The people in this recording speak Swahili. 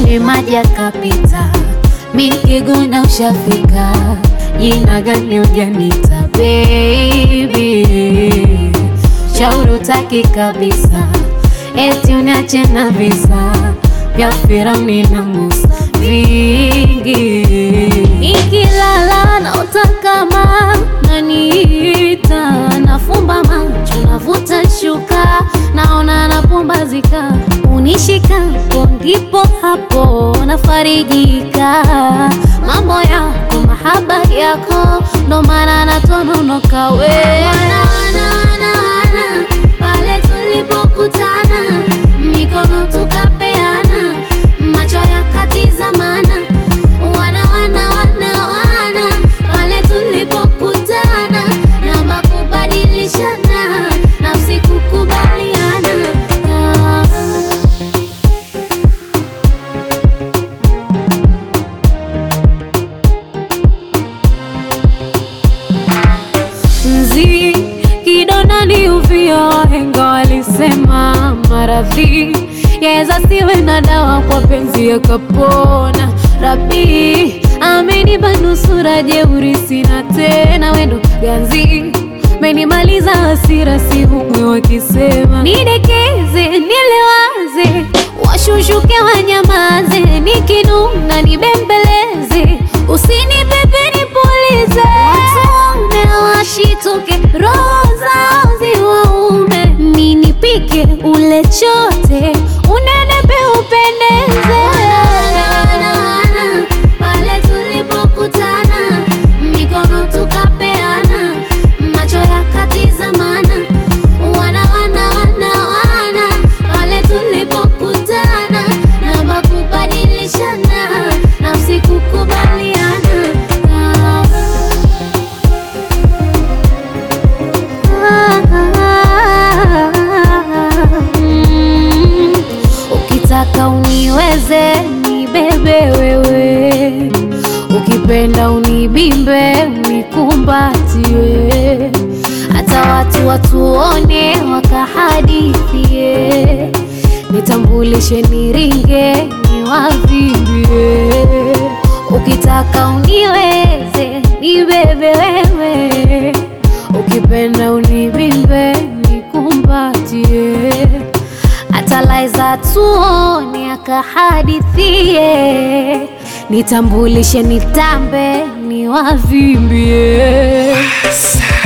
kwenye maji akapita, mi nikiguna ushafika, jina gani ujanita baby, shauri utaki kabisa, eti uniache na visa vya Firauni na Musa vingi, ikilala na utakama naniita, nafumba macho navuta shuka, naona napumbazika, unishikapo ndipo hapo nafarijika, mambo yako mahaba yako ndo maana natononoka we wana, wana, wana, wana, pale tulipokutana mikono tukapeana macho yakatizamana wana wana wana wana pale tulipokutana na makubadilishana nafsi kukubaliana ah. Nzi kidonda ni uvio, wahenga walisema maradhi yaweza siwe na dawa, kwa penzi yakapona. Rabi amenipa nusura, jeuri sina tena, wendo ganzi menimaliza hasira, si humwe wakisema nidekeze, nilewaze, washushuke wanyamaze, nikinuna nibembeleze, usinipepe nipulize, watume washituke, roho zao ziwaume, ninipike ule chote, unenepe upendeze. Pale tulipokutana, mikono tukapeana, macho yakatizamana, wana wana wana wana, pale tulipokutana na makubadilishana, nafsi kukubaliana ah. Mm, Ukitaka uniweze nibebe wewe, ukipenda unibimbe unikumbatie, hata watu watuone wakahadithie, nitambulishe niringe niwavimbie. Ukitaka uniweze nibebe wewe, ukipenda unibimbe nikumbatie, hata laiza tuone akahadithie, nitambulishe nitambe niwavimbie.